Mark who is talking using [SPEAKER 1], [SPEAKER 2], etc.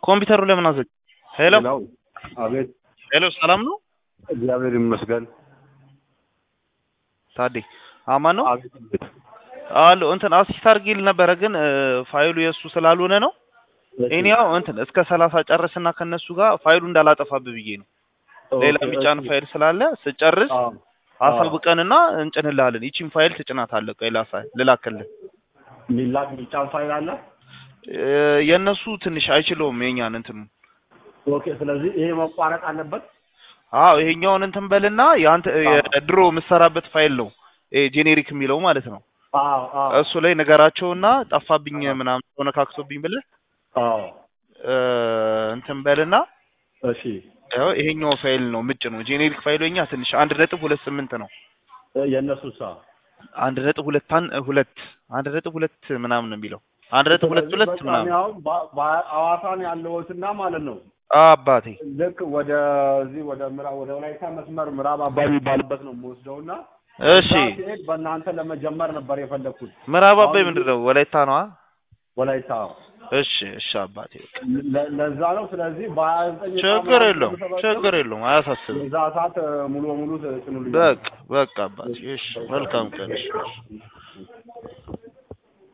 [SPEAKER 1] ኮምፒውተሩ ለምን አዘግ? ሄሎ
[SPEAKER 2] ሄሎ አቤት።
[SPEAKER 1] ሄሎ፣ ሰላም ነው
[SPEAKER 2] እግዚአብሔር ይመስገን።
[SPEAKER 1] ታዴ? አማን ነው
[SPEAKER 2] አቤት አቤት።
[SPEAKER 1] አሉ እንትን አሲስት አድርጌል ነበረ ግን እ፣ ፋይሉ የእሱ ስላልሆነ ነው። እኔ ያው እንትን እስከ ሰላሳ ጨርስና ከነሱ ጋር ፋይሉ እንዳላጠፋብህ ብዬ ነው። ሌላ የሚጫን ፋይል ስላለ ስጨርስ
[SPEAKER 2] አዎ
[SPEAKER 1] አሳውቀንና እንጭንልሃለን። ይቺን ፋይል ትጭናታለህ። ቆይ ላሳ ልላክልህ።
[SPEAKER 2] ሚላክ ሚጫን ፋይል አለ።
[SPEAKER 1] እ፣ የእነሱ ትንሽ አይችለውም የኛን እንትኑ
[SPEAKER 2] ኦኬ። ስለዚህ ይሄ መቋረጥ አለበት።
[SPEAKER 1] አዎ ይሄኛውን እንትን በልና የአንተ የድሮ የምትሰራበት ፋይል ነው ጄኔሪክ የሚለው ማለት ነው።
[SPEAKER 2] አዎ አዎ
[SPEAKER 1] እሱ ላይ ነገራቸውና ጠፋብኝ ምናምን ተነካክቶብኝ ብለህ
[SPEAKER 2] አዎ።
[SPEAKER 1] እ፣ እንትን በልና
[SPEAKER 2] እሺ
[SPEAKER 1] ያው ይሄኛው ፋይል ነው ምጭ ነው ጄኔሪክ ፋይሉ የኛ ትንሽ አንድ ነጥብ ሁለት ስምንት ነው።
[SPEAKER 2] እ፣ የእነሱ ሳ
[SPEAKER 1] አንድ ነጥብ ሁለት አን ሁለት አንድ ነጥብ ሁለት ምናምን ነው የሚለው አንድ ነጥብ ሁለት ሁለት
[SPEAKER 2] ስለዚህ በቃ
[SPEAKER 1] ምናምን
[SPEAKER 2] እኔ አሁን በ- በሐዋሳን ያለሁትና ማለት ነው
[SPEAKER 1] አባቴ
[SPEAKER 2] ልክ ወደ እዚህ ወደ ምዕራብ ወደ ወላይታ መስመር ምዕራብ አባይ የሚባልበት ነው የምወስደውና
[SPEAKER 1] እሺ
[SPEAKER 2] እዛ ስሄድ በእናንተ ለመጀመር ነበር የፈለኩት።
[SPEAKER 1] ምዕራብ አባይ
[SPEAKER 2] አሁን
[SPEAKER 1] ምንድን ነው ወላይታ ነዋ
[SPEAKER 2] ወላይታ
[SPEAKER 1] እሺ እሺ አባቴ በቃ
[SPEAKER 2] ለ- ለዛ ነው። ስለዚህ በሀያ ዘጠኝ
[SPEAKER 1] ችግር የለውም ችግር የለውም አያሳስብም
[SPEAKER 2] የዛ ሰዓት ሙሉ በሙሉ ጭኑልኝ።
[SPEAKER 1] በቃ በቃ አባቴ እሺ መልካም ቀን እሺ እሺ